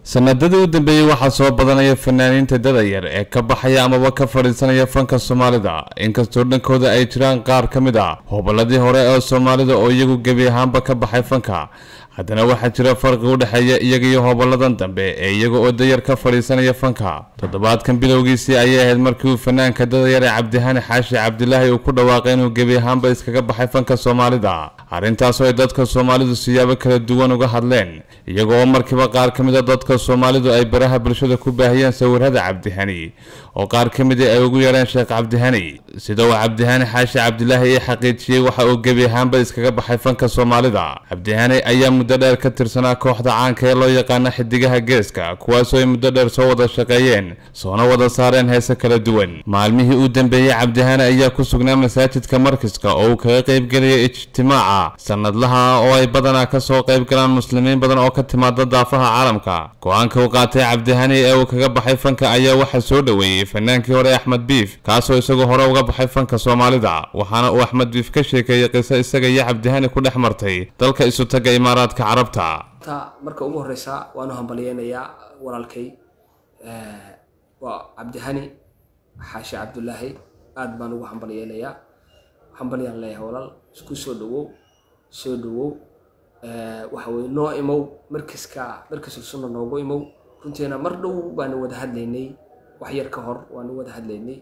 sanadadii u dambeeyey waxaa soo badanaya fanaaniinta dada yar ee ka baxaya amaba ka fadhiisanaya fanka soomaalida inkastoo dhankooda ay jiraan qaar ka mid ah hobolladii hore ee soomaalida oo iyagu gebi ahaanba ka baxay fanka haddana waxaa jira farqi u dhexeeya iyaga iyo hobolladan dambe ee iyaga oo dayar ka fadhiisanaya fanka toddobaadkan bilowgiisii ayay ahayd markii uu fanaanka dadayar ee cabdihani xaashi cabdilaahi uu ku dhawaaqay inuu gebi ahaanba iskaga baxay fanka soomaalida arrintaasoo ay dadka soomaalidu siyaabo kala duwan uga hadleen iyaga oo markiiba qaar ka mid a dadka soomaalidu ay baraha bulshada ku baahiyeen sawirada cabdihani oo qaar ka midi ay ugu yeedheen sheekh cabdihani sida uu cabdihani xaashi cabdilaahi ii xaqiijiyey waxa uu gebi ahaanba iskaga baxay fanka soomaalida cabdihani ayaa muddo dheer ka tirsanaa kooxda caanka ee loo yaqaana xidigaha geeska kuwaasoo ay muddo dheer soo wada shaqeeyeen soona wada saareen heese kala duwan maalmihii uu dambeeyey cabdihani ayaa ku sugnaa masaajidka markiska oo uu kaga qaybgelaya ijtimaaca sanadlaha oo ay badanaa kasoo qayb galaan muslimiin badan oo ka timaada daafaha caalamka go-aanka uu qaatay cabdihani ee uu kaga baxay fanka ayaa waxaa soo dhoweeyey fanaankii hore axmed biif kaasoo isagoo hore uga baxay fanka soomaalida waxaana uu axmed biif ka sheekeeyey qiso isaga iyo cabdihani ku dhex martay dalka isu taga imaaraadka carabta marka ugu horeysa waanu hambalyeynayaa walaalkay waa cabdihani xaashi cabdulaahi aad baan ugu hambalyeynayaa hambalyaan leeyahay walaal isku soo dhawow soo dhawow waxa weye noo imow markiska markisul sunna noogu imow runtiina mar dhow baanu wada hadlaynay wax yar ka hor waanu wada hadlaynay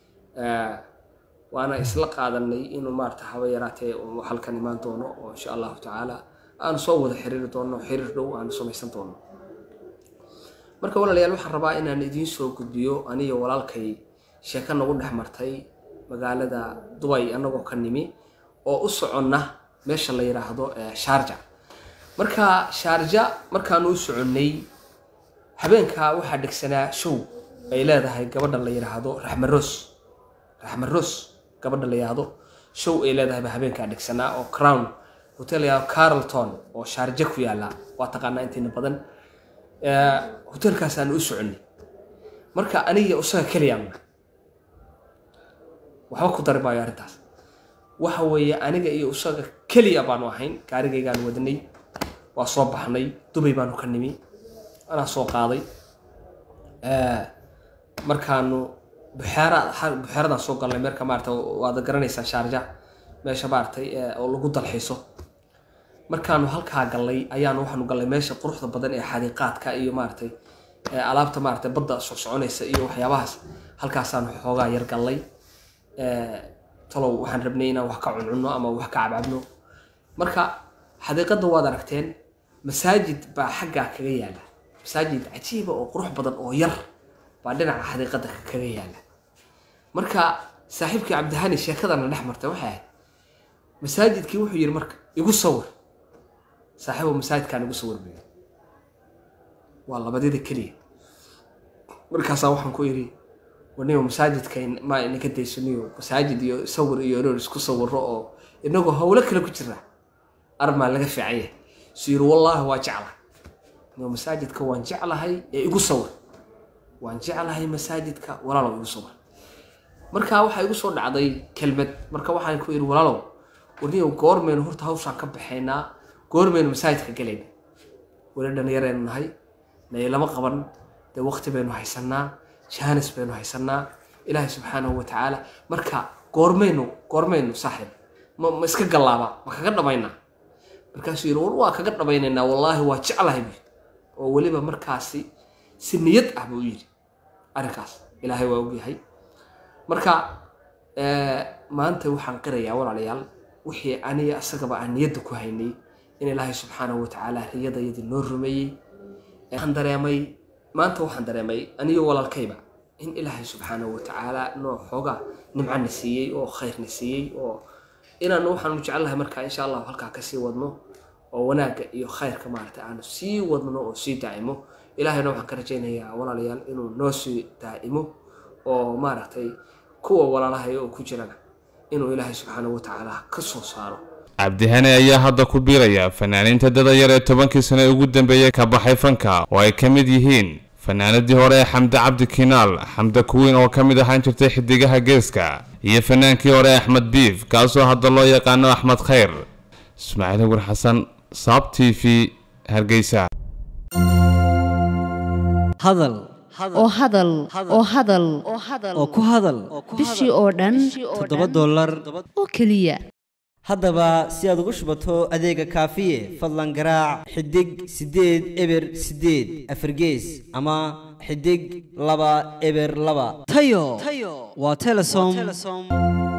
waana isla qaadanay inuu maarata haba yaraatee halkan imaan doono oo insha allahu tacaala aanu soo wada xiriiri doono xiriir dhow aanu samaysan doono marka walaalayaal waxaan rabaa inaan idiin soo gudbiyo aniyo walaalkay sheeko nagu dhex martay magaalada dubay annagoo ka nimi oo u soconna meesha la yidhaahdo shaarja marka shaarja markaanu u soconnay habeenkaa waxaa dhegsanaa show ay leedahay gabadha la yidhaahdo raxmaroos raxmaroos gabadha la yidhaahdo show ay leedahay baa habeenkaa dhegsanaa oo crown hotel yaa carlton oo shaarje ku yaalla waa taqaanaa intiina badan hotelkaasaanu u soconnay marka aniga isaga keliyaan waxba ku dari maayo arrintaas waxa weeye aniga iyo isaga keliya baanu ahayn gaarigaygaan wadnay waa soo baxnay dubay baanu ka nimi anaa soo qaaday markaanu buxeera buxeeradaan soo galnay meerka maarata waad garanaysaa shaarja meesha maaratay oo lagu dalxiiso markaanu halkaa gallay ayaanu waxaanu gallay meesha quruxda badan ee xadiiqaadka iyo maaratay alaabta maaratay badda soo soconaysa iyo waxyaabahaas halkaasaanu xoogaa yar gallay talow waxaan rabnay inaan wax ka cuncunno ama wax ka cabcabno marka xadiiqadda waad aragteen masaajid baa xaggaa kaga yaala masaajid cajiiba oo qurux badan oo yar baa dhinaca xadiiqadda kaga yaala marka saaxiibkii cabdihani sheekadana dhex martay waxay ahayd masaajidkii wuxuu yidhi marka igu sawir saaxiibo masaajidkaan igu sawir buyi waa labadida keliya markaasaa waxaan ku idhi waniba masaajidka ma inaga daysaniyo masaajid iyo sawir iyo inuu isku sawiro oo inagoo howlo kale ku jira armaa laga fiican yahay su yiri wallaahi waa jeclahay niba masaajidka waan jeclahay ee igu sawir waan jeclahay masaajidka walaalow igu sawir marka waxaa igu soo dhacday kelmad marka waxaan ku yidhi walaalow warniyow goormaynu horta hawshaan ka baxaynaa goormaynu masaajidka galayna weli dhallinyaraynu nahay naylama qaban dee waqti baynu haysanaa jaanis baynu haysanaa ilaahay subxaanahu wa tacaala marka goormaynu goormaynu saaxib ma ma iska gallaaba ma kaga dhamaynaa markaasuu yidhi war waa kaga dhamaynaynaa wallaahi waa jeclahay buy oo weliba markaasi si niyad ah buu yidhi arrinkaas ilaahay waa ogyahay marka maanta waxaan qirayaa walaalayaal wixii aniga isagaba aan niyadda ku haynay in ilaahay subxaanahu wa tacaala riyadayadii noo rumeeyey waxaan dareemay maanta waxaan dareemay aniyo walaalkayba in ilaahay subxaanahu wa tacaala noo xoogaa nimcana siiyey oo khayrna siiyey oo inaanu waxaanu jecelnahay markaa insha allahu halkaa kasii wadno oo wanaagga iyo khayrka maaragtay aanu sii wadno oo sii daa'imo ilaahayna waxaan ka rajaynayaa walaalayaal inuu noo sii daa'imo oo maaragtay kuwa walaalahay oo ku jirana inuu ilaahay subxaanahu wa tacaala ka soo saaro cabdihani ayaa hadda ku biiraya fanaaniinta dada yar ee tobankii sane ugu dambeeyey ka baxay fanka oo ay ka mid yihiin fanaanadii hore ee xamde cabdi kinaal xamde kuwiin oo ka mid ahaan jirtay xidigaha geeska iyo fanaankii hore axmed biif kaasoo hadda loo yaqaano axmed khayr ismaaciil hawar xasan saab t v hargeysa hadal oo hadal oo hadal oo ku hadal bishii oo dhan toddoba dollar oo keliya haddaba si aad ugu shubato adeega kaafiye fadlan garaac xidig siddeed eber siddeed afargees ama xidig laba eber laba tayo waa telesom